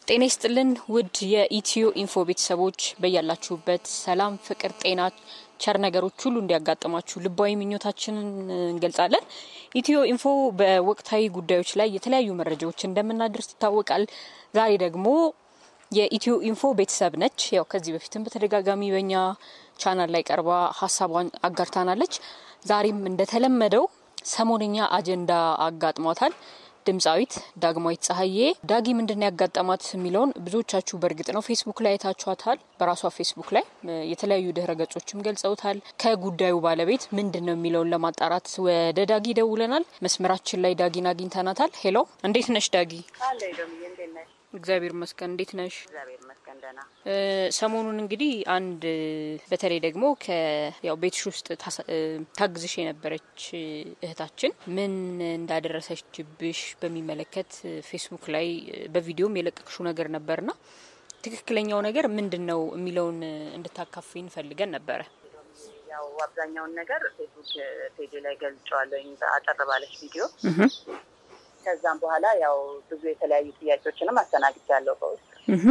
ጤና ይስጥልን ውድ የኢትዮ ኢንፎ ቤተሰቦች በያላችሁበት ሰላም፣ ፍቅር፣ ጤና ቸር ነገሮች ሁሉ እንዲያጋጥማችሁ ልባዊ ምኞታችንን እንገልጻለን። ኢትዮ ኢንፎ በወቅታዊ ጉዳዮች ላይ የተለያዩ መረጃዎች እንደምናደርስ ይታወቃል። ዛሬ ደግሞ የኢትዮ ኢንፎ ቤተሰብ ነች። ያው ከዚህ በፊትም በተደጋጋሚ በኛ ቻናል ላይ ቀርባ ሀሳቧን አጋርታናለች። ዛሬም እንደተለመደው ሰሞነኛ አጀንዳ አጋጥሟታል። ድምፃዊት ዳግማዊት ፀሐዬ ዳጊ ምንድን ያጋጠማት የሚለውን ብዙዎቻችሁ በእርግጥ ነው ፌስቡክ ላይ አይታችኋታል። በራሷ ፌስቡክ ላይ የተለያዩ ድህረ ገጾችም ገልጸውታል። ከጉዳዩ ባለቤት ምንድን ነው የሚለውን ለማጣራት ወደ ዳጊ ደውለናል። መስመራችን ላይ ዳጊን አግኝተናታል። ሄሎ፣ እንዴት ነሽ ዳጊ? እግዚአብሔር ይመስገን። እንዴት ነሽ? ሰሞኑን እንግዲህ አንድ በተለይ ደግሞ ያው ቤትሽ ውስጥ ታግዝሽ የነበረች እህታችን ምን እንዳደረሰችብሽ በሚመለከት ፌስቡክ ላይ በቪዲዮም የለቀቅሽው ነገር ነበርና ትክክለኛው ነገር ምንድን ነው የሚለውን እንድታካፊን ፈልገን ነበረ። ያው አብዛኛውን ነገር ፌስቡክ ፔጅ ላይ ገልጫዋለሁ አጠር ባለች ቪዲዮ። ከዛም በኋላ ያው ብዙ የተለያዩ ጥያቄዎችንም አስተናግጃለሁ በውስጥ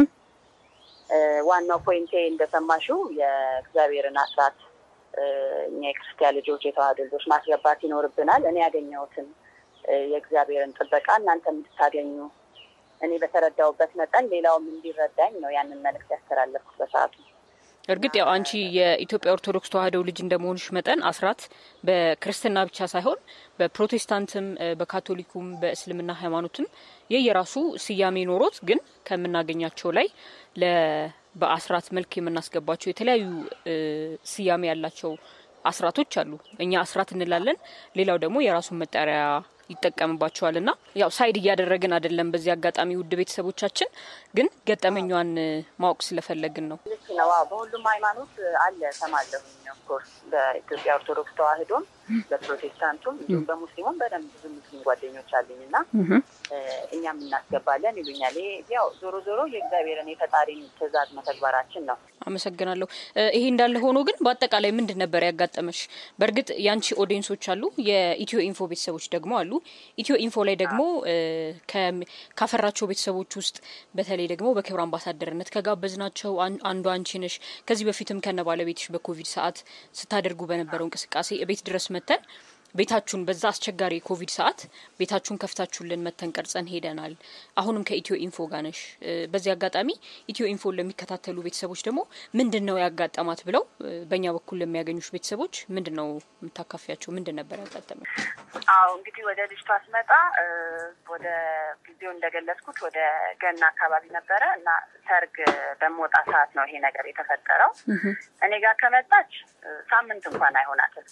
ዋናው ፖይንቴ እንደሰማሽው የእግዚአብሔርን አስራት እኛ የክርስቲያን ልጆች የተዋህዶ ልጆች ማስገባት ይኖርብናል። እኔ ያገኘሁትን የእግዚአብሔርን ጥበቃ እናንተ እንድታገኙ እኔ በተረዳውበት መጠን ሌላውም እንዲረዳኝ ነው ያንን መልዕክት ያስተላለፍኩት በሰዓቱ። እርግጥ ያው አንቺ የኢትዮጵያ ኦርቶዶክስ ተዋህዶ ልጅ እንደመሆንሽ መጠን አስራት በክርስትና ብቻ ሳይሆን በፕሮቴስታንትም፣ በካቶሊኩም፣ በእስልምና ሃይማኖትም የየራሱ ስያሜ ኖሮት ግን ከምናገኛቸው ላይ በአስራት መልክ የምናስገባቸው የተለያዩ ስያሜ ያላቸው አስራቶች አሉ። እኛ አስራት እንላለን፣ ሌላው ደግሞ የራሱን መጠሪያ ይጠቀምባቸዋል። ና ያው ሳይድ እያደረግን አይደለም። በዚህ አጋጣሚ ውድ ቤተሰቦቻችን ግን ገጠመኟን ማወቅ ስለፈለግን ነው። ልክ ነው። በሁሉም ሃይማኖት አለ ሰማለሁኝ። ኦፍኮርስ በኢትዮጵያ ኦርቶዶክስ ተዋህዶም በፕሮቴስታንቱም እንዲሁም በሙስሊሙም በደንብ ብዙ ሙስሊም ጓደኞች አሉኝ እና እኛም እናስገባለን ይሉኛል። ይሄ ያው ዞሮ ዞሮ የእግዚአብሔርን የፈጣሪን ትእዛዝ መተግበራችን ነው። አመሰግናለሁ። ይሄ እንዳለ ሆኖ ግን በአጠቃላይ ምንድን ነበር ያጋጠመሽ? በእርግጥ የአንቺ ኦዲየንሶች አሉ፣ የኢትዮ ኢንፎ ቤተሰቦች ደግሞ አሉ። ኢትዮ ኢንፎ ላይ ደግሞ ካፈራቸው ቤተሰቦች ውስጥ በተለይ ደግሞ በክብር አምባሳደርነት ከጋበዝናቸው አንዱ አንቺ ነሽ። ከዚህ በፊትም ከነ ባለቤትሽ በኮቪድ ሰዓት ስታደርጉ በነበረው እንቅስቃሴ ቤት ድረስ መተን ቤታችሁን በዛ አስቸጋሪ የኮቪድ ሰዓት ቤታችሁን ከፍታችሁልን መተን ቀርጸን ሄደናል። አሁንም ከኢትዮ ኢንፎ ጋር ነሽ። በዚህ አጋጣሚ ኢትዮ ኢንፎን ለሚከታተሉ ቤተሰቦች ደግሞ ምንድን ነው ያጋጠማት ብለው በእኛ በኩል ለሚያገኙሽ ቤተሰቦች ምንድን ነው የምታካፊያቸው? ምንድን ነበር ያጋጠመ? አዎ እንግዲህ ወደ ልጅቷ ስመጣ ወደ ጊዜው እንደገለጽኩት ወደ ገና አካባቢ ነበረ እና ሰርግ በምወጣ ሰዓት ነው ይሄ ነገር የተፈጠረው። እኔ ጋር ከመጣች ሳምንት እንኳን አይሆናትም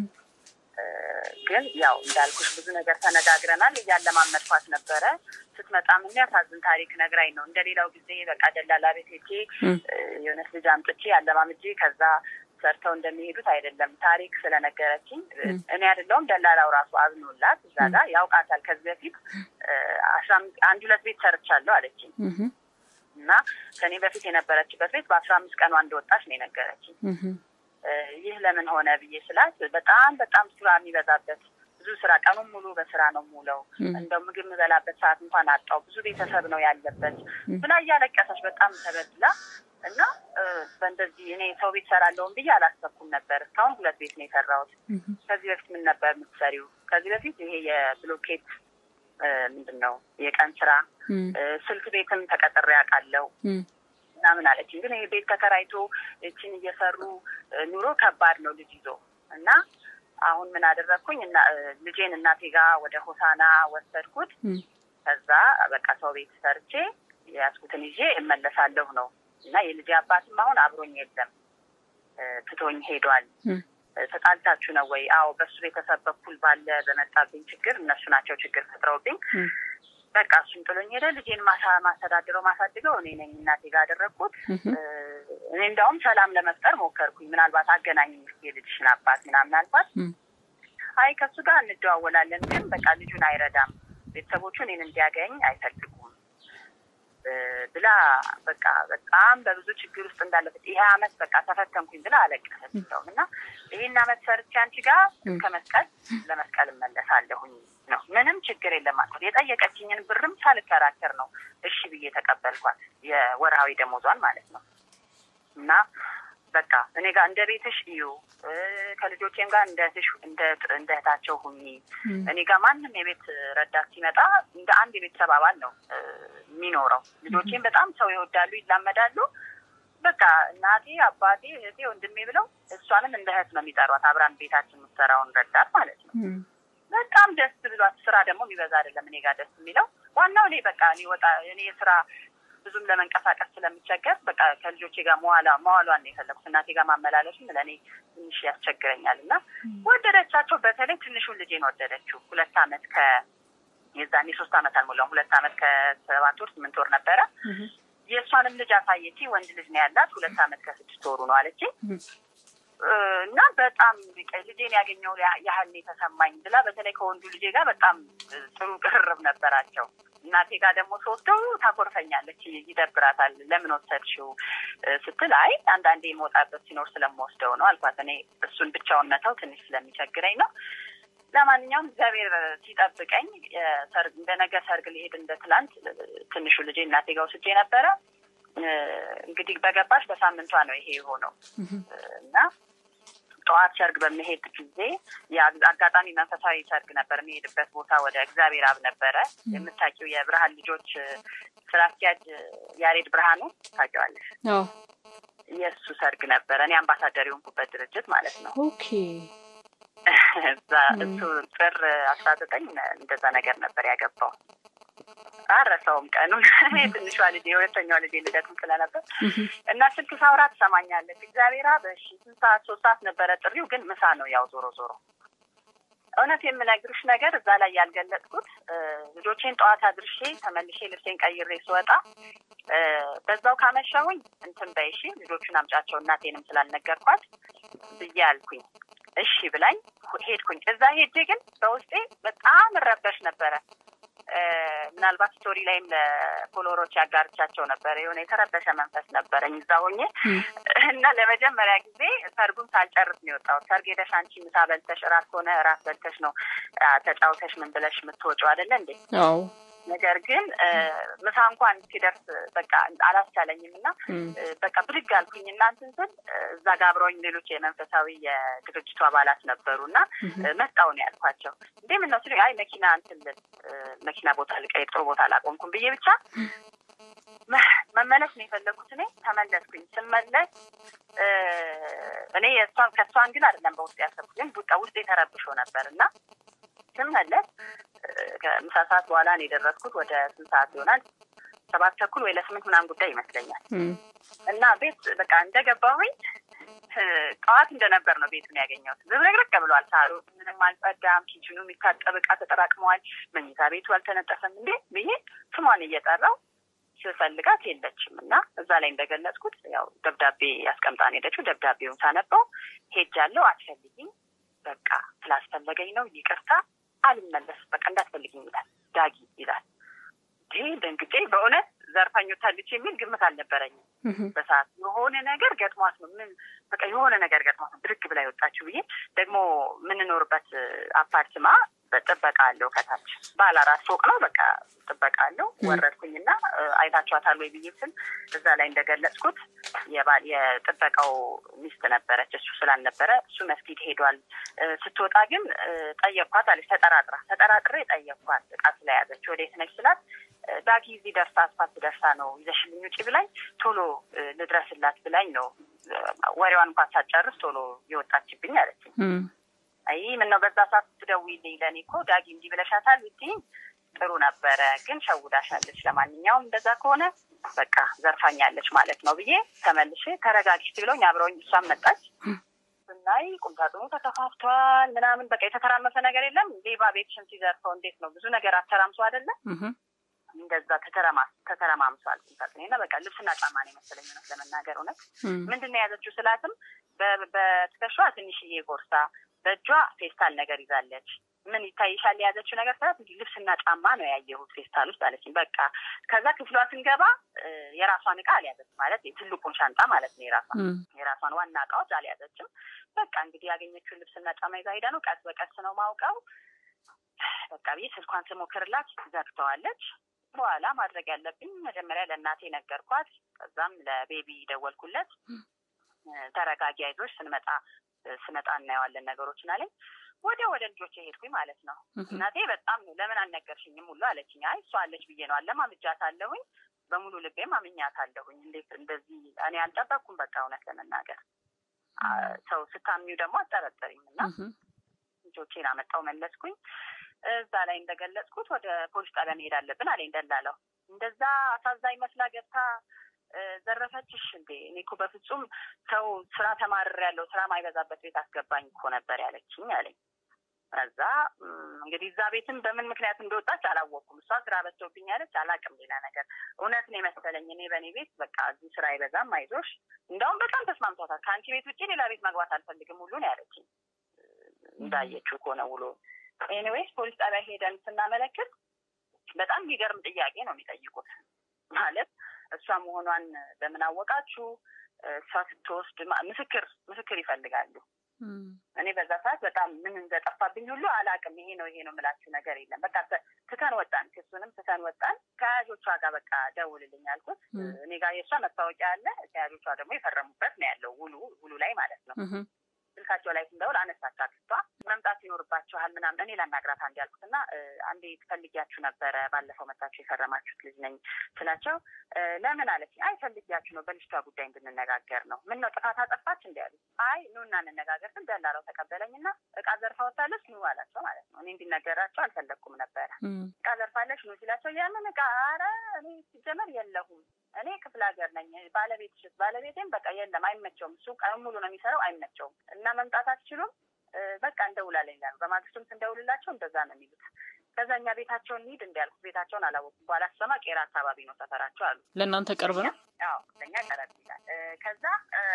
ግን ያው እንዳልኩሽ ብዙ ነገር ተነጋግረናል። እያለማመድኳት ነበረ። ስትመጣም የሚያሳዝን ታሪክ ነግራኝ ነው። እንደሌላው ጊዜ በቃ ደላላ ቤት ሄጄ የሆነች ልጅ አምጥቼ አለማምጄ ከዛ ሰርተው እንደሚሄዱት አይደለም። ታሪክ ስለነገረችኝ እኔ አይደለሁም ደላላው ራሱ አዝኖላት እዛ ጋር ያውቃታል። ከዚህ በፊት አስራ አንድ ሁለት ቤት ሰርቻለሁ አለችኝ እና ከኔ በፊት የነበረችበት ቤት በአስራ አምስት ቀኗ እንደወጣች ነው የነገረችኝ። ይህ ለምን ሆነ ብዬ ስላት በጣም በጣም ስራ የሚበዛበት ብዙ ስራ ቀኑን ሙሉ በስራ ነው ሙለው እንደው ምግብ የምበላበት ሰዓት እንኳን አጣው ብዙ ቤተሰብ ነው ያለበት ብላ እያለቀሰች በጣም ተበድላ እና በእንደዚህ እኔ ሰው ቤት ሰራለውን ብዬ አላሰብኩም ነበር። እስካሁን ሁለት ቤት ነው የሰራሁት። ከዚህ በፊት ምን ነበር የምትሰሪው? ከዚህ በፊት ይሄ የብሎኬት ምንድን ነው የቀን ስራ ስልክ ቤትም ተቀጥሬ አውቃለሁ ምናምን አለችኝ። ግን ይሄ ቤት ተከራይቶ እችን እየሰሩ ኑሮ ከባድ ነው ልጅ ይዞ እና አሁን ምን አደረግኩኝ እና ልጄን እናቴ ጋር ወደ ሆሳና ወሰድኩት። ከዛ በቃ ሰው ቤት ሰርቼ የያዝኩትን ይዤ እመለሳለሁ ነው እና የልጄ አባትም አሁን አብሮኝ የለም ትቶኝ ሄዷል። ተጣልታችሁ ነው ወይ? አዎ በሱ ቤተሰብ በኩል ባለ በመጣብኝ ችግር እነሱ ናቸው ችግር ፈጥረውብኝ በቃ እሱም ጥሎኝ ሄደ። ልጄን ማስተዳድረው ማሳድገው እኔ ነኝ እናቴ ጋር አደረግኩት። እኔ እንዲያውም ሰላም ለመፍጠር ሞከርኩኝ። ምናልባት አገናኝ የልጅሽን አባት ምናምን አልኳት። አይ ከሱ ጋር እንደዋወላለን፣ ግን በቃ ልጁን አይረዳም፣ ቤተሰቦቹ እኔን እንዲያገኝ አይፈልጉም ብላ በቃ በጣም በብዙ ችግር ውስጥ እንዳለበት ይሄ አመት በቃ ተፈተንኩኝ ብላ አለቀሰች። ሰውም እና ይህን አመት ሰርቼ አንቺ ጋር እስከ መስቀል ለመስቀል እመለሳለሁኝ ነው። ምንም ችግር የለም አልኩት። የጠየቀችኝን ብርም ሳልከራከር ነው እሺ ብዬ ተቀበልኳት። የወርሃዊ ደሞዟን ማለት ነው። እና በቃ እኔ ጋር እንደ ቤትሽ እዩ፣ ከልጆቼም ጋር እንደ እንደ እህታቸው ሁኚ። እኔ ጋር ማንም የቤት ረዳት ሲመጣ እንደ አንድ የቤተሰብ አባል ነው የሚኖረው። ልጆቼም በጣም ሰው ይወዳሉ፣ ይላመዳሉ። በቃ እናቴ፣ አባቴ፣ እህቴ፣ ወንድሜ ብለው እሷንም እንደ እህት ነው የሚጠሯት። አብራን ቤታችን የምትሰራውን ረዳት ማለት ነው። በጣም ደስ ብሏት። ስራ ደግሞ የሚበዛ አይደለም እኔ ጋር ደስ የሚለው ዋናው እኔ በቃ እኔ ወጣ እኔ ስራ ብዙም ለመንቀሳቀስ ስለምቸገር በቃ ከልጆቼ ጋር መዋላ መዋሏን ነው የፈለጉት። እናቴ ጋር ማመላለሱም ለእኔ ትንሽ ያስቸግረኛል እና ወደደቻቸው። በተለይ ትንሹን ልጄን ወደደችው። ሁለት አመት ከ የዛኔ ሶስት አመት አልሞላውም። ሁለት አመት ከሰባት ወር ስምንት ወር ነበረ። የእሷንም ልጅ አሳየች። ወንድ ልጅ ነው ያላት። ሁለት አመት ከስድስት ወሩ ነው አለች። እና በጣም ልጄን ያገኘው ያህል የተሰማኝ ብላ በተለይ ከወንዱ ልጄ ጋር በጣም ጥሩ ቅርርብ ነበራቸው። እናቴ ጋር ደግሞ ስወስደው ታኮርፈኛለች፣ ይደብራታል። ለምን ወሰድሽው ስትል አይ አንዳንዴ የመውጣበት ሲኖር ስለምወስደው ነው አልኳት። እኔ እሱን ብቻውን መተው ትንሽ ስለሚቸግረኝ ነው። ለማንኛውም እግዚአብሔር ሲጠብቀኝ እንደ ነገ ሰርግ ሊሄድ እንደ ትላንት ትንሹ ልጄ እናቴ ጋር ወስጄ ነበረ። እንግዲህ በገባሽ በሳምንቷ ነው ይሄ የሆነው እና ጠዋት ሰርግ በመሄድ ጊዜ አጋጣሚ መንፈሳዊ ሰርግ ነበር። የሚሄድበት ቦታ ወደ እግዚአብሔር አብ ነበረ። የምታውቂው የብርሃን ልጆች ስራ አስኪያጅ ያሬድ ብርሃኑ ታውቂዋለሽ? የእሱ ሰርግ ነበረ። እኔ አምባሳደር የሆንኩበት ድርጅት ማለት ነው። ኦኬ እዛ እሱ ጥር አስራ ዘጠኝ እንደዛ ነገር ነበር ያገባው። አረሳውም ቀኑን። እኔ ትንሿ ልጅ የሁለተኛው ልጅ ልደትም ስለነበር እና ስልክ ሳውራ ትሰማኛለች። እግዚአብሔር በሺ ስንት ሰዓት ሶስት ሰዓት ነበረ ጥሪው፣ ግን ምሳ ነው ያው ዞሮ ዞሮ እውነት የምነግርሽ ነገር እዛ ላይ ያልገለጥኩት ልጆቼን ጠዋት አድርሼ ተመልሼ ልብሴን ቀይሬ ስወጣ በዛው ካመሻሁኝ እንትን በይሺ ልጆቹን አምጫቸው እናቴንም ስላልነገርኳት ብዬ አልኩኝ። እሺ ብላኝ ሄድኩኝ። እዛ ሄጄ ግን በውስጤ በጣም እረበሽ ነበረ። ምናልባት ስቶሪ ላይም ለፎሎወሮች ያጋርቻቸው ነበረ። የሆነ የተረበሸ መንፈስ ነበረኝ እዛ ሆኜ እና ለመጀመሪያ ጊዜ ሰርጉን ሳልጨርስ ነው የወጣሁት። ሰርግ ሄደሽ አንቺ ምሳ በልተሽ እራት ከሆነ እራት በልተሽ ነው ተጫውተሽ ምን ብለሽ የምትወጪው አይደለ እንዴ? አዎ። ነገር ግን ምሳ እንኳን ሲደርስ በቃ አላስቻለኝም እና በቃ ብድግ አልኩኝ እና እንትን ስል እዛ ጋ አብረውኝ ሌሎች የመንፈሳዊ የድርጅቱ አባላት ነበሩ እና መጣሁ ነው ያልኳቸው። እንዴ ምን ነው ሲሉኝ አይ መኪና እንትን መኪና ቦታ ልቀይር ጥሩ ቦታ አላቆምኩም ብዬ ብቻ መመለስ ነው የፈለኩት። እኔ ተመለስኩኝ። ስመለስ እኔ የእሷን ከእሷን ግን አይደለም በውስጥ ያሰብኩት፣ ግን በቃ ውስጥ የተረብሾ ነበር እና ስመለስ ከምሳ ሰዓት በኋላ ነው የደረስኩት። ወደ ስንት ሰዓት ይሆናል? ሰባት ተኩል ወይ ለስምንት ምናምን ጉዳይ ይመስለኛል። እና ቤት በቃ እንደገባሁኝ ጠዋት እንደነበር ነው ቤቱን ያገኘሁት። ዝብርቅርቅ ብሏል። ሳሩ ምንም አልጸዳም። ኪችኑ የሚታጠብ ዕቃ ተጠራቅመዋል። መኝታ ቤቱ አልተነጠፈም። እንዴ ብዬ ስሟን እየጠራው ስፈልጋት የለችም እና እዛ ላይ እንደገለጽኩት ያው ደብዳቤ ያስቀምጣን ሄደችው። ደብዳቤውን ሳነበው ሄጃለሁ፣ አትፈልጊኝ፣ በቃ ስላስፈለገኝ ነው፣ ይቅርታ፣ አልመለስም፣ በቃ እንዳትፈልጊኝ ይላል። ዳጊ ይላል። ይህ ደንግጬ በእውነት ዘርፋኞታለች የሚል ግምት አልነበረኝም በሰዓት የሆነ ነገር ገጥሟት ነው ምን በቃ የሆነ ነገር ገጥሟት ነው ብድግ ብላ የወጣችው ብዬ ደግሞ የምንኖርበት አፓርትማ ጥበቃ አለው ከታች ባለ አራት ፎቅ ነው። በቃ ጥበቃ አለው። ወረድኩኝና አይታችኋታል ወይ ብዬ ስል እዛ ላይ እንደገለጽኩት የጥበቃው ሚስት ነበረች። እሱ ስላልነበረ እሱ መስጊድ ሄዷል። ስትወጣ ግን ጠየኳት አለች። ተጠራጥራ ተጠራጥሬ ጠየኳት እቃ ስለያዘች ወዴት ነች ስላት ዳጊ እዚህ ደርሳ አስፋልት ደርሳ ነው ይዘሽልኝ ውጪ ብላኝ ቶሎ ልድረስላት ብላኝ ነው ወሬዋን እንኳን ሳትጨርስ ቶሎ የወጣችብኝ አለችኝ። አይ ምን ነው በዛ ሰዓት ስትደውይልኝ ለእኔ እኮ ዳጊ እንዲህ ብለሻታል ብትይኝ ጥሩ ነበረ፣ ግን ሸውዳሻለች። ለማንኛውም እንደዛ ከሆነ በቃ ዘርፋኛለች ማለት ነው ብዬ ተመልሼ ተረጋጊ ብለውኝ አብረውኝ እሷም መጣች። ስናይ ቁምሳጥኑ ተከፋፍቷል ምናምን በቃ የተተራመሰ ነገር የለም። ሌባ ቤትሽን ሲዘርፈው እንዴት ነው ብዙ ነገር አተራምሶ አይደለም እንደዛ ተተረማምሷል ቁምሳጥኔ እና በቃ ልብስና ጫማ ነው የመሰለኝ እውነት ለመናገር እውነት ምንድን ነው የያዘችው ስላትም በትከሻዋ ትንሽዬ ቦርሳ በእጇ ፌስታል ነገር ይዛለች። ምን ይታይሻል የያዘችው ነገር ስላት እንዲህ ልብስና ጫማ ነው ያየሁት ፌስታል ውስጥ አለችኝ። በቃ ከዛ ክፍሏ ስንገባ የራሷን እቃ አልያዘችም ማለት ትልቁን ሻንጣ ማለት ነው የራሷን የራሷን ዋና እቃዎች አልያዘችም። በቃ እንግዲህ ያገኘችውን ልብስና ጫማ ይዛ ሄዳ ነው። ቀስ በቀስ ነው ማውቀው በቃ ብዬ ስልኳን ስሞክርላት ዘግተዋለች። በኋላ ማድረግ ያለብኝ መጀመሪያ ለእናቴ ነገርኳት። ከዛም ለቤቢ ደወልኩለት። ተረጋጊ፣ አይዞሽ ስንመጣ ስመጣ እናየዋለን ነገሮችን አለኝ። ወዲያ ወደ ልጆች ሄድኩኝ ማለት ነው። እናቴ በጣም ለምን አልነገርሽኝም ሁሉ አለችኝ። አይ እሷ አለች ብዬ ነው አለማምጃት አለሁኝ በሙሉ ልቤም አምኛት አለሁኝ። እንዴት እንደዚህ እኔ አልጠበቅኩም። በቃ እውነት ለመናገር ሰው ስታምኙ ደግሞ አጠረጠሪም እና ልጆቼን አመጣው መለስኩኝ። እዛ ላይ እንደገለጽኩት ወደ ፖሊስ ጣቢያ መሄድ አለብን አለኝ ደላለው። እንደዛ አሳዛኝ መስላ ገብታ ዘረፈችሽ እንዴ? እኔ እኮ በፍጹም ሰው ስራ ተማርር ያለው ስራ ማይበዛበት ቤት አስገባኝ እኮ ነበር ያለችኝ አለኝ። ከዛ እንግዲህ እዛ ቤትም በምን ምክንያት እንደወጣች አላወቅኩም። እሷ ስራ በዝቶብኝ ያለች አላቅም። ሌላ ነገር እውነት ነው የመሰለኝ። እኔ በእኔ ቤት በቃ እዚህ ስራ አይበዛም፣ አይዞሽ። እንደውም በጣም ተስማምቷታል። ከአንቺ ቤት ውጭ ሌላ ቤት መግባት አልፈልግም ሁሉ ነው ያለችኝ። እንዳየችው ከሆነ ውሎ ኤኒዌይስ ፖሊስ ጣቢያ ሄደን ስናመለክት በጣም የሚገርም ጥያቄ ነው የሚጠይቁት። ማለት እሷ መሆኗን በምን አወቃችሁ? እሷ ስትወስድ ምስክር ምስክር ይፈልጋሉ። እኔ በዛ ሰዓት በጣም ምን እንደጠፋብኝ ሁሉ አላቅም። ይሄ ነው ይሄ ነው የምላችሁ ነገር የለም። በቃ ትተን ወጣን፣ ክሱንም ትተን ወጣን። ከያዦቿ ጋር በቃ ደውልልኝ አልኩት። እኔ ጋር የእሷ መታወቂያ አለ፣ ከያዦቿ ደግሞ የፈረሙበት ነው ያለው ውሉ ውሉ ላይ ማለት ነው። ስልካቸው ላይ ስንደውል አነሳች አክስቷ መምጣት ይኖርባችኋል ምናምን እኔ ላናግራት አንዴ ያልኩት እና አንዴ ትፈልጊያችሁ ነበረ ባለፈው መታችሁ የፈረማችሁት ልጅ ነኝ ስላቸው ለምን አለች አይ ፈልጊያችሁ ነው በልጅቷ ጉዳይ እንድንነጋገር ነው ምን ነው ጥፋት አጠፋች እንዲ ያሉ አይ ኑና እንነጋገር ስል ደላላው ተቀበለኝ እና እቃ ዘርፋ ወታለች ኑ አላቸው ማለት ነው እኔ እንዲነገራቸው አልፈለግኩም ነበረ እቃ ዘርፋለች ኑ ሲላቸው የምን እቃ ኧረ እኔ ሲጀመር የለሁም እኔ ክፍለ ሀገር ነኝ ባለቤትሽስ ባለቤቴም በቃ የለም አይመቸውም እሱ ቀን ሙሉ ነው የሚሰራው አይመቸውም እና መምጣት አትችሉም በቃ እንደውላለን ይላሉ በማግስቱም ስንደውልላቸው እንደዛ ነው የሚሉት ከዛ እኛ ቤታቸውን እንሂድ እንዲያልኩት ቤታቸውን አላወኩም በኋላ ስሰማ ቄራ አካባቢ ነው ሰፈራቸው አሉ ለእናንተ ቅርብ ነው አዎ ለእኛ ቀረብ ይላል ከዛ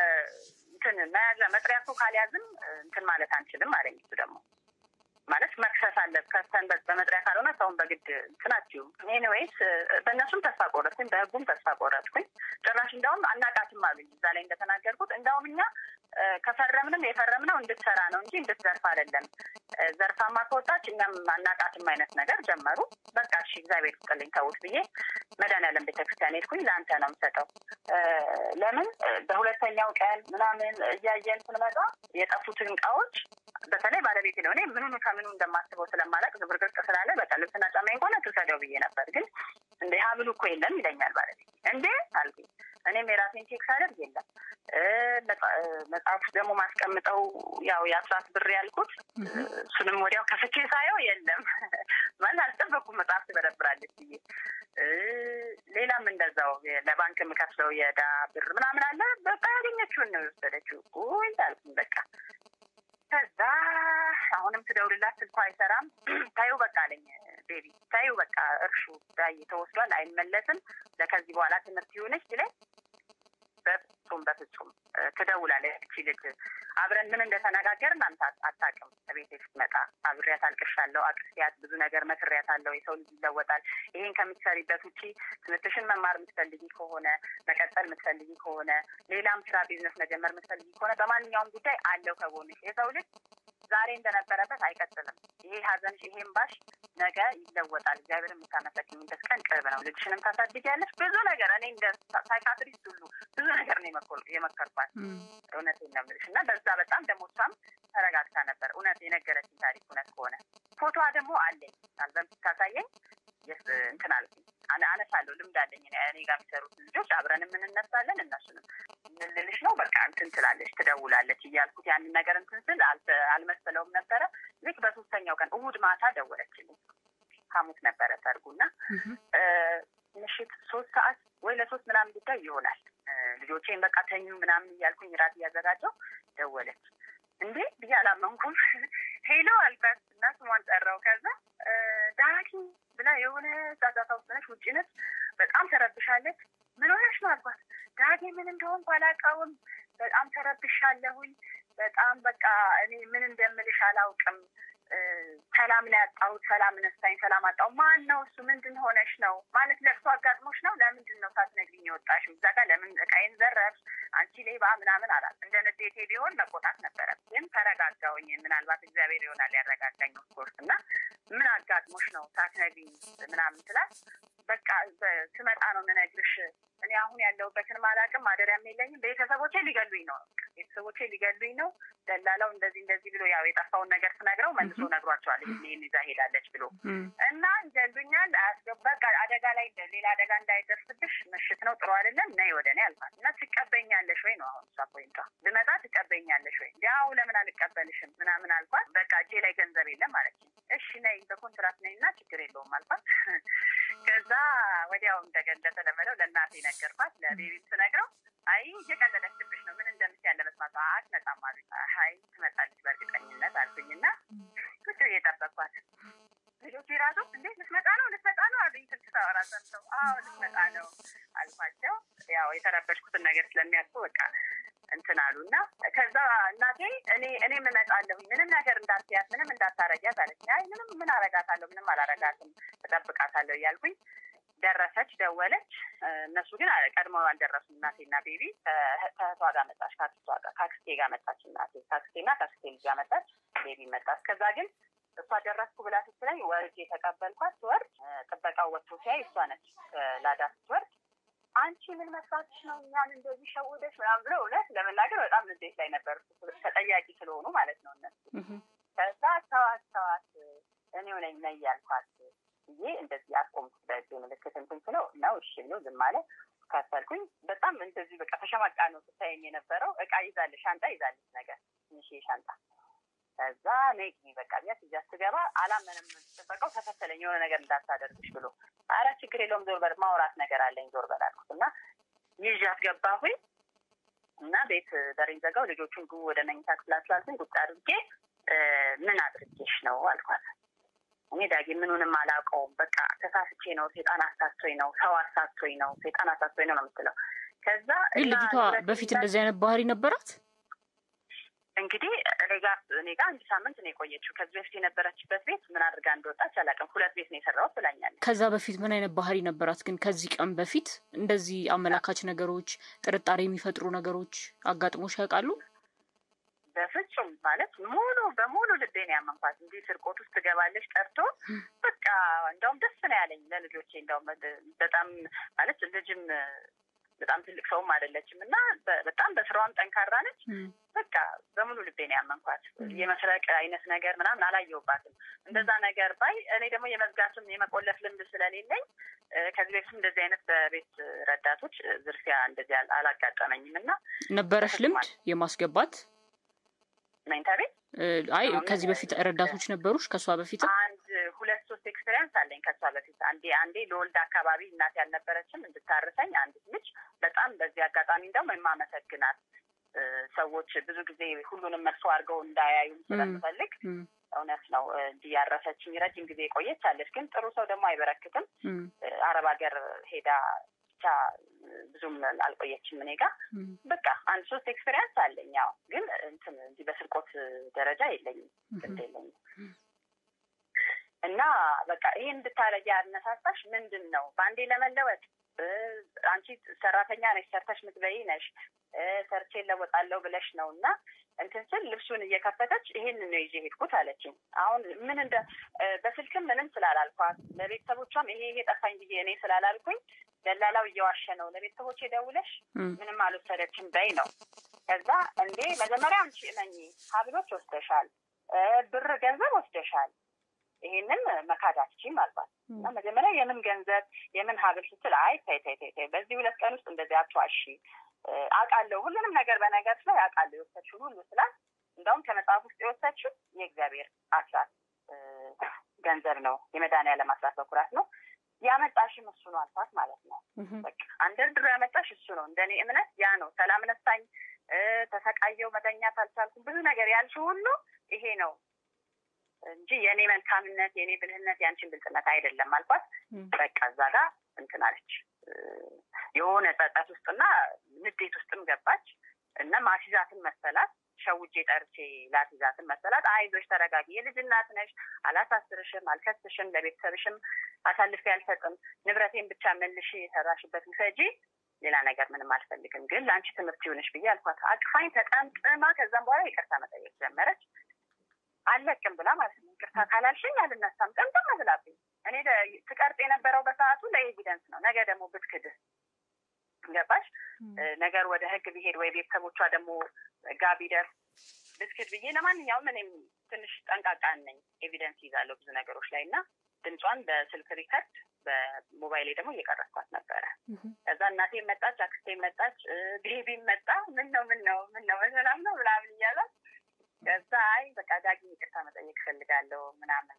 እንትን መያዣ መጥሪያ ሰው ካልያዝም እንትን ማለት አንችልም አለኝ እሱ ደግሞ ማለት መክሰስ አለ ከሰን በመጥሪያ ካልሆነ ሰውን በግድ እንትናችሁ ኤኒዌይስ በእነሱም ተስፋ ቆረጥኩኝ በህጉም ተስፋ ቆረጥኩኝ ጭራሽ እንዲያውም አናቃትም አሉኝ እዛ ላይ እንደተናገርኩት እንዲያውም እኛ ከፈረምንም የፈረምነው እንድትሰራ ነው እንጂ እንድትዘርፍ አይደለም ዘርፋማ ከወጣች እኛም አናቃትም አይነት ነገር ጀመሩ በቃ እሺ እግዚአብሔር ይስጥልኝ ተውት ብዬ መድኃኒዓለም ቤተክርስቲያን ሄድኩኝ ለአንተ ነው የምሰጠው ለምን በሁለተኛው ቀን ምናምን እያየን ስንመጣ የጠፉትን እቃዎች በተለይ ባለቤቴ ነው እኔ ምኑን ከምኑ እንደማስበው ስለማላቅ ዝብርቅርቅ ስላለ በቃ ልብስና ጫማዬ እንኳን ትውሰደው ብዬ ነበር ግን እንደ ሀብሉ እኮ የለም ይለኛል ባለቤቴ እንዴ አልኩኝ እኔም የራሴን ቼክ ሳደርግ የለም መጽሐፍ ደግሞ ማስቀምጠው ያው የአስራት ብር ያልኩት እሱንም ወዲያው ከፍቼ ሳየው የለም ማለት አልጠበኩም መጽሐፍ ትበረብራለች ብዬ ሌላም እንደዛው ለባንክ የምከፍለው የዕዳ ብር ምናምን አለ በቃ ያገኘችውን ነው የወሰደችው ውይ አልኩኝ በቃ ከዛ አሁንም ትደውልላት ስልኳ አይሰራም ታዩ በቃ አለኝ ቤቢ ታዩ በቃ እርሹ ዳይ ተወስዷል አይመለስም ለከዚህ በኋላ ትምህርት ይሆነች ብለኝ በፍጹም በፍጹም ትደውላለች እቺ ልጅ አብረን ምን እንደተነጋገርን አንተ አታውቅም ቤቴ ስትመጣ አብሬያት አልቅሻለሁ አቅስያት ብዙ ነገር መክሬያታለሁ የሰው ልጅ ይለወጣል ይሄን ከምትሰሪበት ውጪ ትምህርትሽን መማር የምትፈልጊ ከሆነ መቀጠል የምትፈልጊ ከሆነ ሌላም ስራ ቢዝነስ መጀመር የምትፈልጊ ከሆነ በማንኛውም ጉዳይ አለው ከጎንሽ የሰው ልጅ ዛሬ እንደነበረበት አይቀጥልም ይሄ ሀዘንሽ ይሄ እምባሽ ነገ ይለወጣል እግዚአብሔር የምታመሰግኝበት ቀን ቅርብ ነው ልጅሽንም ታሳድጊያለሽ ብዙ ነገር እኔ እንደ ሳይካትሪስት ሁሉ ብዙ ነገር ነው የመከርኳት እውነቴን ነው የምልሽ እና በዛ በጣም ደግሞ እሷም ተረጋግታ ነበር እውነት የነገረችኝ ታሪክ እውነት ከሆነ ፎቶዋ ደግሞ አለኝ አልበም ስታሳየኝ እንትን አልኩኝ አነሳለሁ ልምድ አለኝ እኔ ጋር የሚሰሩት ልጆች አብረን የምንነሳለን እነሱንም ምልልሽ ነው በቃ እንትን ትላለች ትደውላለች እያልኩት ያንን ነገር እንትን ስል አልመሰለውም ነበረ ልክ በሶስተኛው ቀን እሑድ ማታ ደወለችልኝ ሐሙስ ነበረ ሰርጉና ምሽት ሶስት ሰዓት ወይ ለሶስት ምናምን ጉዳይ ይሆናል ልጆቼን በቃ ተኙ ምናምን እያልኩኝ ራት እያዘጋጀው ደወለች እንዴ ብዬ አላመንኩም ሄሎ አልኳት እና ስሟን ጠራው ከዛ ዳኪ ብላ የሆነ ጫጫታ ውስጥ ነች ውጭ ነች በጣም ተረብሻለች ምን ሆነሽ ነው አልኳት ዳጌ ምን እንደሆንኩ አላውቀውም በጣም ተረብሻለሁኝ በጣም በቃ እኔ ምን እንደምልሽ አላውቅም ሰላም ነው ያጣሁት፣ ሰላም ነሳኝ፣ ሰላም አጣሁ። ማን ነው እሱ? ምንድን ሆነሽ ነው ማለት ለቅሶ አጋጥሞሽ ነው? ለምንድን ነው ሳትነግሪኝ የወጣሽው? እዛ ጋር ለምን እቃዬን ዘረፍሽ? አንቺ ሌባ ምናምን አላት። እንደ ንዴቴ ቢሆን መቆጣት ነበረ፣ ግን ተረጋጋውኝ። ምናልባት እግዚአብሔር ይሆናል ያረጋጋኝ ኦፍኮርስ። እና ምን አጋጥሞሽ ነው ሳትነግሪኝ ምናምን ስላት በቃ ስመጣ ነው የምነግርሽ። እኔ አሁን ያለሁበትን አላውቅም፣ ማደሪያም የለኝም። ቤተሰቦቼ ሊገሉኝ ነው፣ ቤተሰቦቼ ሊገሉኝ ነው። ደላላው እንደዚህ እንደዚህ ብሎ ያው የጠፋውን ነገር ስነግረው መልሶ ነግሯቸዋል። ይህን ይዛ ሄዳለች ብሎ እና ይገሉኛል፣ በቃ አደጋ ላይ ሌላ አደጋ እንዳይደርስብሽ ምሽት ነው ጥሩ አይደለም፣ ነይ ወደ እኔ አልኳት እና ትቀበኛለሽ ወይ ነው አሁን እሷ ፖይንቷ። ብመጣ ትቀበኛለሽ ወይ? ያው ለምን አልቀበልሽም ምናምን አልኳት። በቃ እጄ ላይ ገንዘብ የለም ማለት እሺ ነይ በኮንትራት ነይ እና ችግር የለውም አልኳት። ከዛ ወዲያው እንደገ እንደተለመደው ለእናቴ ነገርኳት። ለቤቢም ስነግረው አይ እየቀለደችብሽ ነው ምን እንደምት ያለ መስማት አትመጣም አሉኝ። አይ ትመጣለች በእርግጠኝነት አልኩኝና ቁጭ ብዬ ጠበቅኳት። ልጆቹ ራሱ እንዴት ልትመጣ ነው ልትመጣ ነው አሉኝ። ስልክ ሳወራ ሰምተው አዎ ልትመጣ ነው አልኳቸው። ያው የተረበሽኩትን ነገር ስለሚያውቁ በቃ እንትን አሉ እና ከዛ እናቴ እኔ እኔም እመጣለሁኝ ምንም ነገር እንዳትያት ምንም እንዳታረጊያት አለች። አይ ምንም ምን አረጋታለሁ ምንም አላረጋትም እጠብቃታለሁ እያልኩኝ ደረሰች፣ ደወለች። እነሱ ግን ቀድመው አልደረሱም። እናቴና ቤቢ ከእህቷ ጋር መጣች፣ ከአክስቷ ጋር ከአክስቴ ጋር መጣች። እናቴ ከአክስቴና ከአክስቴ ልጅ ጋር መጣች፣ ቤቢ መጣች። ከዛ ግን እሷ ደረስኩ ብላ ስትለኝ ወርጄ የተቀበልኳት ስወርድ ጥበቃው ወጥቶ ሲያይ እሷ ነች ላዳ ስትወርድ አንቺ ምን መስራትሽ ነው እኛን እንደዚህ ሸውደሽ ምናምን ብለው እውነት ለመናገር በጣም ንዴት ላይ ነበር፣ ተጠያቂ ስለሆኑ ማለት ነው እነሱ። ከዛ ተዋት ተዋት እኔው ነኝ ነይ ያልኳት ብዬ እንደዚህ አስቆምኩት በእጅ ምልክት እንትን ስለው ነው እሺ ብሎ ዝም አለ። ከፈልኩኝ በጣም እንደዚህ በቃ ተሸማቃ ነው ስታየኝ የነበረው። እቃ ይዛለች፣ ሻንጣ ይዛለች ነገር ትንሽ ሻንጣ ከዛ ነይ በቃ ቢያት እዚያ ስገባ አላመንም። ጥበቃው ተከተለኝ የሆነ ነገር እንዳታደርግሽ ብሎ አረ ችግር የለውም ዞር በል ማውራት ነገር አለኝ ዞር በል አልኩት እና ይዣት ገባሁኝ እና ቤት በሬን ዘጋው። ልጆቹን ግቡ ወደ መኝታ ክፍላችሁ አልኩኝ። ቁጭ አድርጌ ምን አድርጌሽ ነው አልኳት። እኔ ዳጊ ምኑንም አላውቀውም። በቃ ተሳስቼ ነው፣ ሴጣን አሳስቶኝ ነው፣ ሰው አሳስቶኝ ነው፣ ሴጣን አሳስቶኝ ነው ነው የምትለው። ከዛ ግን ልጅቷ በፊት እንደዚህ አይነት ባህሪ ነበራት። እንግዲህ እኔ ጋር እኔ ጋር አንድ ሳምንት ነው የቆየችው። ከዚህ በፊት የነበረችበት ቤት ምን አድርጋ እንደወጣች አላውቅም። ሁለት ቤት ነው የሰራሁት ብላኛለች። ከዛ በፊት ምን አይነት ባህሪ ነበራት? ግን ከዚህ ቀን በፊት እንደዚህ አመላካች ነገሮች፣ ጥርጣሬ የሚፈጥሩ ነገሮች አጋጥሞሽ ያውቃሉ? በፍጹም ማለት ሙሉ በሙሉ ልቤን ያመንኳት እንዲህ ስርቆት ውስጥ ትገባለች ጠርቶ በቃ እንደውም ደስ ነው ያለኝ ለልጆቼ። እንደውም በጣም ማለት ልጅም በጣም ትልቅ ሰውም አይደለችም እና በጣም በስራዋም ጠንካራ ነች። በቃ በሙሉ ልቤን ያመንኳት የመስረቅ አይነት ነገር ምናምን አላየሁባትም። እንደዛ ነገር ባይ እኔ ደግሞ የመዝጋትም የመቆለፍ ልምድ ስለሌለኝ ከዚህ በፊት እንደዚህ አይነት በቤት ረዳቶች ዝርፊያ እንደዚህ አላጋጠመኝም እና ነበረሽ ልምድ የማስገባት መኝታ ቤት አይ ከዚህ በፊት ረዳቶች ነበሩሽ? ከእሷ በፊት አንድ ሁለት ሶስት ኤክስፔሪንስ አለኝ ከእሷ በፊት አንዴ አንዴ ለወልድ አካባቢ እናት ያልነበረችም እንድታርሰኝ አንዲት ልጅ በጣም በዚህ አጋጣሚ እንደውም የማመሰግናት ሰዎች ብዙ ጊዜ ሁሉንም መጥፎ አድርገው እንዳያዩ ስለምፈልግ እውነት ነው እንዲህ ያረሰችኝ ረጅም ጊዜ የቆየች አለች። ግን ጥሩ ሰው ደግሞ አይበረክትም። አረብ ሀገር ሄዳ ብቻ ብዙም አልቆየችም እኔ ጋር በቃ አንድ ሶስት ኤክስፔሪንስ አለኝ። ያው ግን እንትን እንዲህ በስርቆት ደረጃ የለኝም፣ ግድ የለኝም። እና በቃ ይሄን እንድታረጊ ያነሳሳሽ ምንድን ነው? በአንዴ ለመለወጥ አንቺ ሰራተኛ ነሽ፣ ሰርተሽ ምትበይ ነሽ፣ ሰርቼ ለወጣለሁ ብለሽ ነው እና እንትን ስል ልብሱን እየከፈተች ይሄን ነው ይዤ ሄድኩት አለችኝ። አሁን ምን እንደ በስልክም ምንም ስላላልኳት ለቤተሰቦቿም ይሄ ይሄ ጠፋኝ ብዬ እኔ ስላላልኩኝ ደላላው እየዋሸ ነው። ለቤተሰቦቼ ደውለሽ ምንም አልወሰደችም በይ ነው። ከዛ እንዴ መጀመሪያ አንቺ እመኚ፣ ሀብሎች ወስደሻል፣ ብር ገንዘብ ወስደሻል ይሄንን መካድ አትችይም አልባት እና መጀመሪያ የምን ገንዘብ የምን ሀብል ስትል አይ ተይ ተይ ተይ በዚህ ሁለት ቀን ውስጥ እንደዚህ አትዋሺ አውቃለሁ ሁሉንም ነገር በነገር ላይ አውቃለሁ የወሰድሽውን ሁሉ ስላት እንደውም ከመጽሐፍ ውስጥ የወሰድሽው የእግዚአብሔር አስራት ገንዘብ ነው የመድኃኒዓለም አስራት በኩራት ነው ያመጣሽም እሱ ነው አልኳት ማለት ነው በቃ አንደርድሮ ያመጣሽ እሱ ነው እንደኔ እምነት ያ ነው ሰላም ነሳኝ ተሰቃየው መተኛት አልቻልኩም ብዙ ነገር ያልሽው ሁሉ ይሄ ነው እንጂ የእኔ መልካምነት የእኔ ብልህነት የአንቺን ብልጥነት አይደለም አልኳት። በቃ እዛ ጋር እንትን አለች። የሆነ ጸጸት ውስጥና ንዴት ውስጥም ገባች እና ማሲዛትን መሰላት። ሸውጄ ጠርቼ ላትይዛትን መሰላት። አይዞሽ ተረጋጊ፣ የልጅ እናት ነሽ፣ አላሳስርሽም፣ አልከስሽም፣ ለቤተሰብሽም አሳልፌ አልሰጥም፣ ንብረቴን ብቻ መልሽ፣ የሰራሽበት ውሰጂ፣ ሌላ ነገር ምንም አልፈልግም፣ ግን ለአንቺ ትምህርት ይሆንሽ ብዬ አልኳት። አቅፋኝ ተጠምጥማ፣ ከዛም በኋላ ይቅርታ መጠየቅ ጀመረች። አለቅም ብላ ማለት ነው። ይቅርታ ካላልሽኝ አልነሳም፣ ጥምጥም ብላብኝ። እኔ ትቀርጥ የነበረው በሰዓቱ ለኤቪደንስ ነው። ነገ ደግሞ ብትክድስ ገባሽ? ነገር ወደ ህግ ቢሄድ ወይ ቤተሰቦቿ ደግሞ ጋ ቢደርስ ብትክድ ብዬ ለማንኛውም እኔም ትንሽ ጠንቃቃ ነኝ። ኤቪደንስ ይዛለሁ ብዙ ነገሮች ላይ እና ድምጿን በስልክ ሪከርድ በሞባይሌ ደግሞ እየቀረስኳት ነበረ። ከዛ እናቴ መጣች፣ አክስቴ መጣች፣ ቤቢ መጣ። ምን ነው ምን ነው ምን ነው በሰላም ነው ምናምን እያላት ከዛ አይ በቃ ዳግም ይቅርታ መጠየቅ እፈልጋለሁ ምናምን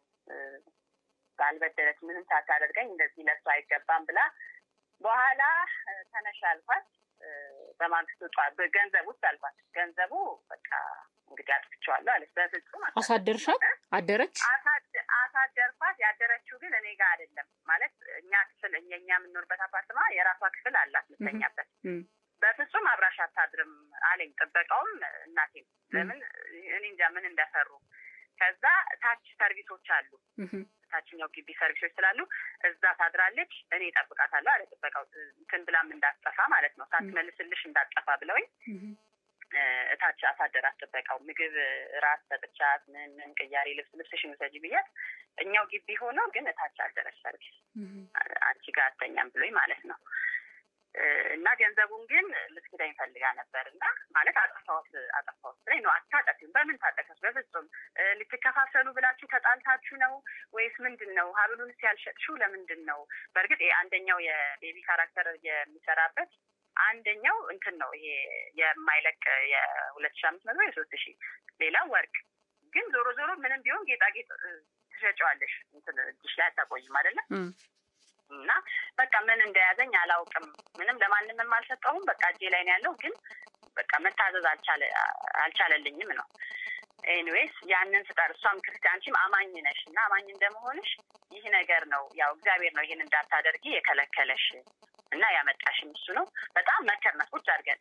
ባልበደለች ምንም ሳታደርገኝ እንደዚህ ለሱ አይገባም ብላ በኋላ ተነሽ አልኳት። በማግስቱ ጠዋት ገንዘብ ውስጥ አልኳት። ገንዘቡ በቃ እንግዲህ አጥፍቼዋለሁ አለች። በፍጹም አሳደርሻት? አደረች? አሳደርኳት። ያደረችው ግን እኔ ጋር አይደለም ማለት እኛ ክፍል እኛ የምንኖርበት አፓርትማ የራሷ ክፍል አላት የምትተኛበት። በፍጹም አብራሽ አታድርም አለኝ ጥበቃውም እናቴም። ለምን እኔ እንጃ ምን እንደፈሩ። ከዛ ታች ሰርቪሶች አሉ ታችኛው ግቢ ሰርቪሶች ስላሉ እዛ ታድራለች። እኔ እጠብቃታለሁ አለ ጥበቃው። እንትን ብላም እንዳትጠፋ ማለት ነው ሳትመልስልሽ እንዳትጠፋ ብለውኝ እታች አሳደራት ጥበቃው። ምግብ ራት ሰጥቻት ምን ምን ቅያሬ ልብስ ልብስሽን ውሰጂ ብያት እኛው ግቢ ሆኖ ግን እታች አደረች ሰርቪስ አንቺ ጋር አተኛም ብሎኝ ማለት ነው። እና ገንዘቡን ግን ልትክዳኝ ፈልጋ ነበር እና ማለት አጠፋሁት አጠፋሁት ብላኝ ነው። አታጠፊም። በምን ታጠፈች? በፍጹም ልትከፋፈሉ ብላችሁ ተጣልታችሁ ነው ወይስ ምንድን ነው? ሀብሉንስ ያልሸጥሽው ለምንድን ነው? በእርግጥ አንደኛው የቤቢ ካራክተር የሚሰራበት አንደኛው እንትን ነው ይሄ የማይለቅ የሁለት ሺ አምስት መቶ የሶስት ሺ ሌላው ወርቅ ግን ዞሮ ዞሮ ምንም ቢሆን ጌጣጌጥ ትሸጨዋለሽ እንትን እጅሽ ላይ አታቆይም አይደለም እና በቃ ምን እንደያዘኝ አላውቅም። ምንም ለማንም አልሰጠሁም። በቃ እጄ ላይ ነው ያለው። ግን በቃ መታዘዝ አልቻለልኝም ነው። ኤኒዌይስ ያንን ስጠር እሷም ክርስቲያን አንቺም አማኝ ነሽ እና አማኝ እንደመሆንሽ ይህ ነገር ነው ያው እግዚአብሔር ነው ይህን እንዳታደርጊ የከለከለሽ እና ያመጣሽም እሱ ነው። በጣም መከርናት ቁጭ አድርገን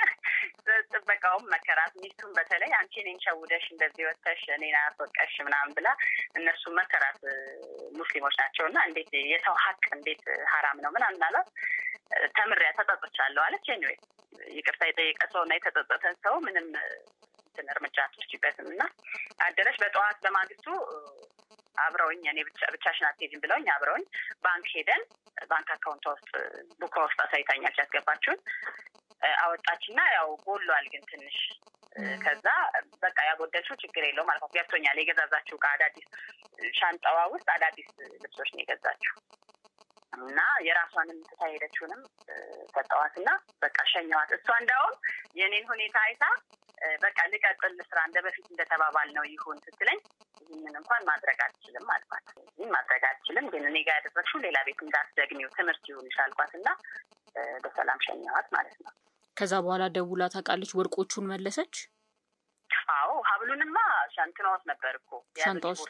ጥበቃውም መከራት፣ ሚስቱም በተለይ አንቺ እኔን ሸውደሽ እንደዚህ ወተሽ እኔን አስወቀሽ ምናምን ብላ እነሱ መከራት። ሙስሊሞች ናቸው እና እንዴት የሰው ሀቅ እንዴት ሀራም ነው ምናምን አሏት። ተምሪያ ተጸጽቻለሁ አለች። ኤኒዌይ ይቅርታ የጠየቀ ሰው እና የተጸጸተን ሰው ምንም እንትን እርምጃ አትወስጂበትም እና አደረች። በጠዋት በማግስቱ አብረውኝ እኔ ብቻሽን አትሄጂም ብለውኝ አብረውኝ ባንክ ሄደን ባንክ አካውንቷ ውስጥ ቡካ ውስጥ አሳይታኛለች ያስገባችሁን አወጣችና ያው ጎሏል ግን ትንሽ ከዛ በቃ ያጎደልሽው ችግር የለውም ማለት ገብቶኛል። የገዛዛችው ከአዳዲስ ሻንጣዋ ውስጥ አዳዲስ ልብሶች ነው የገዛችው እና የራሷንም ትታ ሄደችውንም ሰጠዋትና በቃ ሸኘዋት። እሷ እንዳውም የእኔን ሁኔታ አይታ በቃ ልቀጥል ስራ እንደ በፊት እንደተባባል ነው ይሁን ስትለኝ ይህንን እንኳን ማድረግ አልችልም አልኳት። ይህን ማድረግ አልችልም ግን እኔ ጋር ያደረግሽው ሌላ ቤት እንዳትደግሚው ትምህርት ይሁንሽ አልኳት እና በሰላም ሸኘዋት ማለት ነው። ከዛ በኋላ ደውላ ታውቃለች? ወርቆቹን መለሰች? አዎ ሀብሉንማ ሻንትና ውስጥ ነበር እኮ ሻንጣ ውስጥ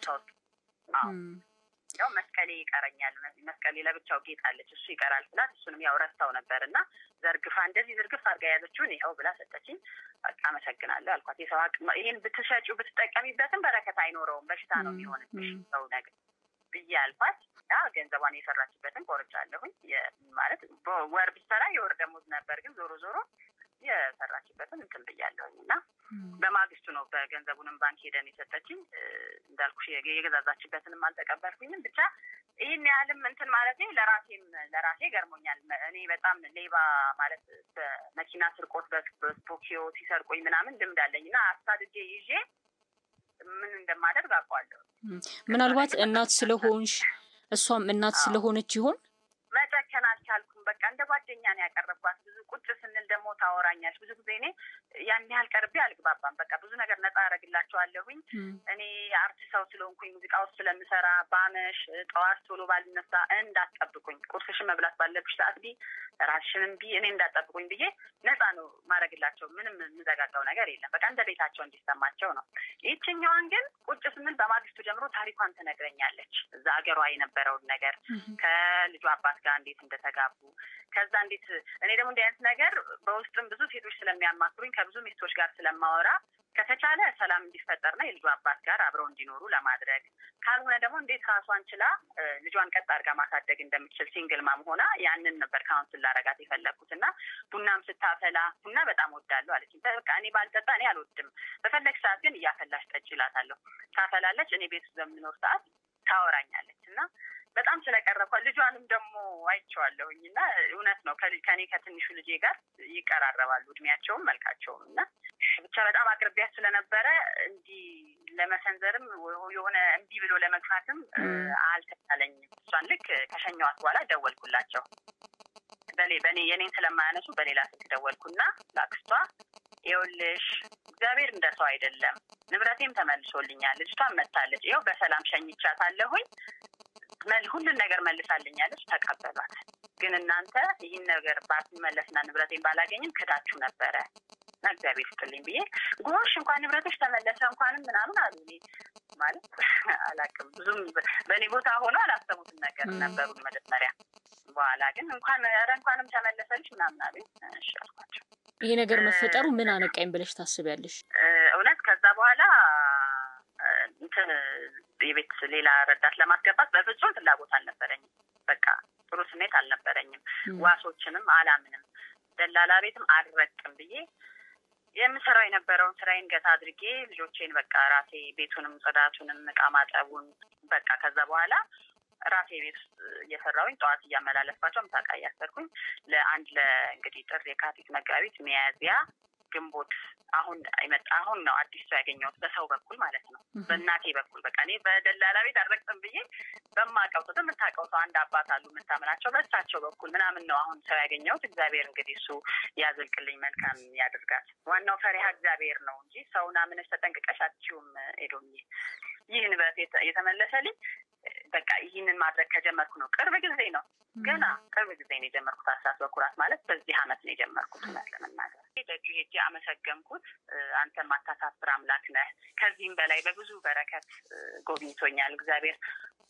ያው መስቀሌ ይቀረኛል፣ መስቀሌ ለብቻው ጌጥ አለች፣ እሱ ይቀራል ስላት እሱንም ያው ረስታው ነበር እና ዘርግፋ እንደዚህ ዝርግፍ አድርጋ የያዘችውን ይኸው ብላ ሰጠችኝ። በቃ አመሰግናለሁ አልኳት። የሰው ሀቅ ይህን ብትሸጪው ብትጠቀሚበትም በረከት አይኖረውም፣ በሽታ ነው የሚሆንብሽ ሰው ነገር ብዬ አልኳት። ያ ገንዘቧን የሰራችበትን ቆርጫለሁኝ። ማለት ወር ብትሰራ የወር ደሞዝ ነበር፣ ግን ዞሮ ዞሮ የሰራችበትን እንትን ብያለሁኝ እና በማግስቱ ነው በገንዘቡንም ባንክ ሄደን የሰጠችኝ። እንዳልኩሽ የገዛዛችበትንም አልተቀበልኩኝም። ብቻ ይህን ያህልም እንትን ማለት ለራሴም ለራሴ ገርሞኛል። እኔ በጣም ሌባ ማለት በመኪና ስርቆት በስፖኪዮ ሲሰርቆኝ ምናምን ልምድ አለኝ እና አሳድጄ ይዤ ምን እንደማደርግ አውቀዋለሁ። ምናልባት እናት ስለሆንሽ እሷም እናት ስለሆነች ይሆን መጨከን አልቻልኩም። በቃ እንደ ጓደኛ ነው ያቀረብኳት። ብዙ ቁጭ ስንል ደግሞ ታወራኛለች። ብዙ ጊዜ እኔ ያን ያህል ቀርቤ አልግባባም። በቃ ብዙ ነገር ነጻ ያደረግላቸዋለሁኝ። እኔ የአርት ሰው ስለሆንኩኝ ሙዚቃ ውስጥ ስለምሰራ ባመሽ ጠዋት ቶሎ ባልነሳ እንዳትጠብቁኝ፣ ቁርስሽን መብላት ባለብሽ ሰዓት ቢ ራስሽንም ቢ እኔ እንዳትጠብቁኝ ብዬ ነጻ ነው ማድረግላቸው። ምንም የምዘጋጋው ነገር የለም። በቃ እንደ ቤታቸው እንዲሰማቸው ነው። ይህችኛዋን ግን ቁጭ ስንል በማግስቱ ጀምሮ ታሪኳን ትነግረኛለች። እዛ ሀገሯ የነበረውን ነገር ከልጇ አባት ጋር እንዴት እንደተጋቡ ከዛ እንዴት እኔ ደግሞ እንዲህ አይነት ነገር በውስጥም ብዙ ሴቶች ስለሚያማክሩኝ ከብዙ ሚስቶች ጋር ስለማወራ ከተቻለ ሰላም እንዲፈጠርና የልጇ አባት ጋር አብረው እንዲኖሩ ለማድረግ ካልሆነ ደግሞ እንዴት ራሷን ችላ ልጇን ቀጥ አድርጋ ማሳደግ እንደምትችል ሲንግል ማም ሆና ያንን ነበር ካውንስል ላረጋት የፈለግኩት እና ቡናም ስታፈላ ቡና በጣም ወዳለሁ አለች። በቃ እኔ ባልጠጣ እኔ አልወድም፣ በፈለግ ሰዓት ግን እያፈላሽ ጠጪ እላታለሁ። ታፈላለች። እኔ ቤት ውስጥ በምኖር ሰዓት ታወራኛለች እና በጣም ስለቀረብኳ ልጇንም ደግሞ አይቼዋለሁኝ እና እውነት ነው ከኔ ከትንሹ ልጄ ጋር ይቀራረባሉ እድሜያቸውም መልካቸውም እና ብቻ በጣም አቅርቢያት ስለነበረ እንዲህ ለመሰንዘርም የሆነ እምቢ ብሎ ለመግፋትም አልተቻለኝም። እሷን ልክ ከሸኘዋት በኋላ ደወልኩላቸው። በኔ በኔ የኔን ስለማያነሱ በሌላ ስልክ ደወልኩና ለአክስቷ ይኸውልሽ እግዚአብሔር እንደ ሰው አይደለም፣ ንብረቴም ተመልሶልኛል፣ ልጅቷን መታለች፣ ይኸው በሰላም ሸኝቻታለሁኝ ሁሉን ነገር መልሳልኛለች፣ ተቀበሏት። ግን እናንተ ይህን ነገር ባትመለስና ንብረቴን ባላገኝም ክዳችሁ ነበረ እና እግዚአብሔር ስጥልኝ ብዬ ጎሽ እንኳን ንብረቶች ተመለሰ እንኳንም ምናምን አሉ። እኔ ማለት አላውቅም ብዙም በእኔ ቦታ ሆኖ አላሰቡትም ነገር ነበሩን መጀመሪያ። በኋላ ግን እንኳን ኧረ እንኳንም ተመለሰልሽ ምናምን አሉኝ። እሺ አልኳቸው። ይሄ ነገር መፈጠሩ ምን አነቃኝ ብለሽ ታስቢያለሽ? እውነት ከዛ በኋላ እንትን የቤት ሌላ ረዳት ለማስገባት በፍጹም ፍላጎት አልነበረኝም። በቃ ጥሩ ስሜት አልነበረኝም። ዋሶችንም አላምንም፣ ደላላ ቤትም አልረቅም ብዬ የምሰራው የነበረውን ስራዬን ገታ አድርጌ ልጆቼን በቃ ራሴ ቤቱንም ጽዳቱንም እቃ ማጠቡን በቃ ከዛ በኋላ ራሴ ቤት ውስጥ እየሰራሁኝ ጠዋት እያመላለስኳቸው ምሳቃ እያሰርኩኝ ለአንድ ለእንግዲህ ጥር፣ የካቲት፣ መጋቢት፣ ሚያዝያ ግንቦት አሁን ይመጣ አሁን ነው አዲስ ሰው ያገኘሁት በሰው በኩል ማለት ነው። በእናቴ በኩል በቃ እኔ በደላላ ቤት አልረግጥም ብዬ በማውቀው ሰው የምታውቀው ሰው አንድ አባት አሉ የምታምናቸው በእሳቸው በኩል ምናምን ነው አሁን ሰው ያገኘሁት። እግዚአብሔር እንግዲህ እሱ ያዝልቅልኝ፣ መልካም ያድርጋል። ዋናው ፈሪሃ እግዚአብሔር ነው እንጂ ሰውን አምነሽ ተጠንቅቀሽ አትችይውም። ኤዶሚ ይህ ንብረት የተመለሰልኝ በቃ ይህንን ማድረግ ከጀመርኩ ነው። ቅርብ ጊዜ ነው ገና ቅርብ ጊዜ ነው የጀመርኩት። አስራት በኩራት ማለት በዚህ አመት ነው የጀመርኩት። እውነት ለመናገር ደጁ ሄጄ አመሰገንኩት። አንተ ማታሳፍር አምላክ ነህ። ከዚህም በላይ በብዙ በረከት ጎብኝቶኛል እግዚአብሔር።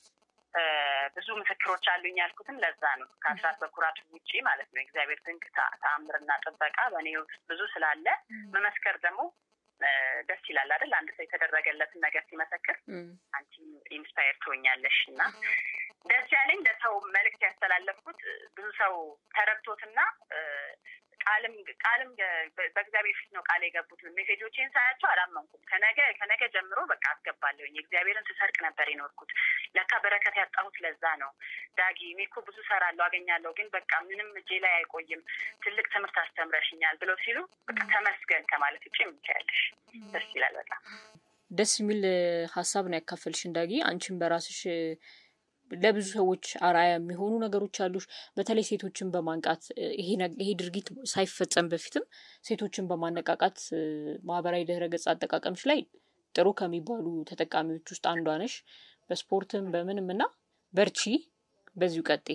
ብዙ ምስክሮች አሉኝ ያልኩትም ለዛ ነው። ከአስራት በኩራቱ ውጪ ማለት ነው የእግዚአብሔር ድንቅ ተአምርና ጥበቃ በእኔ ህይወት ውስጥ ብዙ ስላለ መመስከር ደግሞ ደስ ይላል አይደል? አንድ ሰው የተደረገለትን ነገር ሲመሰክር አንቺ ኢንስፓየር ትሆኛለሽ እና ደስ ያለኝ ለሰው መልእክት ያስተላለፍኩት ብዙ ሰው ተረድቶትና ቃልም ቃልም በእግዚአብሔር ፊት ነው ቃል የገቡት። ሜሴጆቼን ሳያቸው አላመንኩም። ከነገ ከነገ ጀምሮ በቃ አስገባለሁኝ። የእግዚአብሔርን ስሰርቅ ነበር የኖርኩት። ለካ በረከት ያጣሁት ለዛ ነው። ዳጊ እኔ እኮ ብዙ ሰራለሁ አገኛለሁ፣ ግን በቃ ምንም እጄ ላይ አይቆይም። ትልቅ ትምህርት አስተምረሽኛል ብለው ሲሉ በቃ ተመስገን ከማለት ውጭ የምታያለሽ ደስ ይላል። በጣም ደስ የሚል ሀሳብ ነው ያካፈልሽን ዳጊ። አንቺን በራስሽ ለብዙ ሰዎች አርአያ የሚሆኑ ነገሮች አሉሽ። በተለይ ሴቶችን በማንቃት ይሄ ድርጊት ሳይፈጸም በፊትም ሴቶችን በማነቃቃት ማህበራዊ ድህረ ገጽ አጠቃቀምሽ ላይ ጥሩ ከሚባሉ ተጠቃሚዎች ውስጥ አንዷ ነሽ። በስፖርትም በምንም እና በርቺ፣ በዚሁ ቀጤ።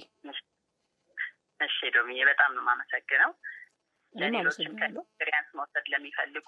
እሺ ዶሚዬ፣ በጣም ነው የማመሰግነው። ለሌሎችም ከኤክስፔሪያንስ መውሰድ ለሚፈልጉ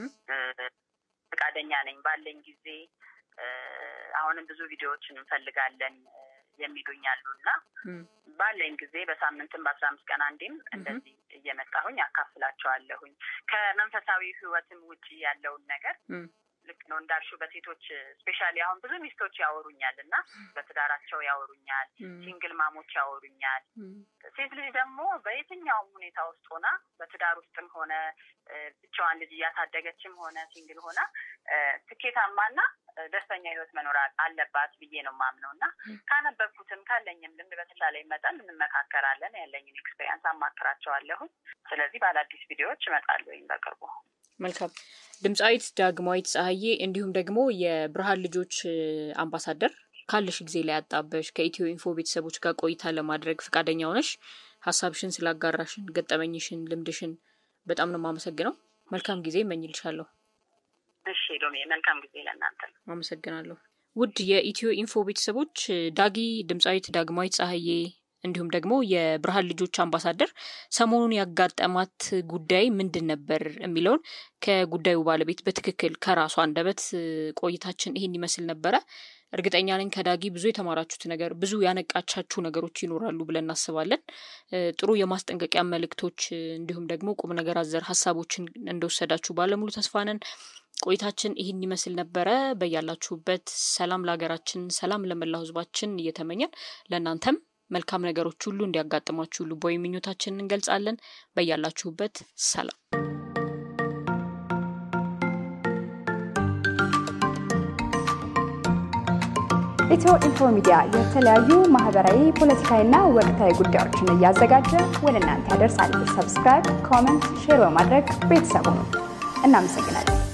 ፈቃደኛ ነኝ ባለኝ ጊዜ አሁንም ብዙ ቪዲዮዎችን እንፈልጋለን የሚሉኝ አሉ እና ባለኝ ጊዜ በሳምንትም በአስራ አምስት ቀን አንዴም እንደዚህ እየመጣሁኝ አካፍላቸዋለሁኝ። ከመንፈሳዊ ሕይወትም ውጪ ያለውን ነገር ልክ ነው እንዳልሹ በሴቶች ስፔሻሊ አሁን ብዙ ሚስቶች ያወሩኛል እና በትዳራቸው ያወሩኛል፣ ሲንግል ማሞች ያወሩኛል። ሴት ልጅ ደግሞ በየትኛውም ሁኔታ ውስጥ ሆና በትዳር ውስጥም ሆነ ብቻዋን ልጅ እያሳደገችም ሆነ ሲንግል ሆና ስኬታማና ደስተኛ ህይወት መኖር አለባት ብዬ ነው የማምነው እና ካነበብኩትም ካለኝም ልምድ በተቻለኝ መጠን እንመካከራለን። ያለኝን ኤክስፔሪንስ አማክራቸዋለሁኝ። ስለዚህ ባለአዲስ ቪዲዮዎች እመጣለሁኝ በቅርቡ። መልካም ድምፃዊት ዳግማዊት ፀሐዬ እንዲሁም ደግሞ የብርሃን ልጆች አምባሳደር ካለሽ ጊዜ ላይ ያጣበሽ ከኢትዮ ኢንፎ ቤተሰቦች ጋር ቆይታ ለማድረግ ፈቃደኛ ሆነሽ ሀሳብሽን ስላጋራሽን፣ ገጠመኝሽን፣ ልምድሽን በጣም ነው የማመሰግነው። መልካም ጊዜ እመኝልሻለሁ። እሺ ዶሜ፣ መልካም ጊዜ ለእናንተ። አመሰግናለሁ። ውድ የኢትዮ ኢንፎ ቤተሰቦች ዳጊ ድምፃዊት ዳግማዊት ፀሐዬ እንዲሁም ደግሞ የብርሃን ልጆች አምባሳደር ሰሞኑን ያጋጠማት ጉዳይ ምንድን ነበር የሚለውን ከጉዳዩ ባለቤት በትክክል ከራሷ አንደበት ቆይታችን ይሄን ይመስል ነበረ። እርግጠኛ ነኝ ከዳጊ ብዙ የተማራችሁት ነገር፣ ብዙ ያነቃቻችሁ ነገሮች ይኖራሉ ብለን እናስባለን። ጥሩ የማስጠንቀቂያ መልእክቶች እንዲሁም ደግሞ ቁም ነገር አዘር ሀሳቦችን እንደወሰዳችሁ ባለሙሉ ተስፋ ነን። ቆይታችን ይህን ይመስል ነበረ። በያላችሁበት ሰላም ለሀገራችን፣ ሰላም ለመላው ሕዝባችን እየተመኘን ለእናንተም መልካም ነገሮች ሁሉ እንዲያጋጥማችሁ ልባዊ ምኞታችንን እንገልጻለን። በያላችሁበት ሰላም ኢትዮ ኢንፎ ሚዲያ የተለያዩ ማህበራዊ፣ ፖለቲካዊና ወቅታዊ ጉዳዮችን እያዘጋጀ ወደ እናንተ ያደርሳል። ሰብስክራይብ፣ ኮመንት፣ ሼር በማድረግ ቤተሰቡ ነው። እናመሰግናለን።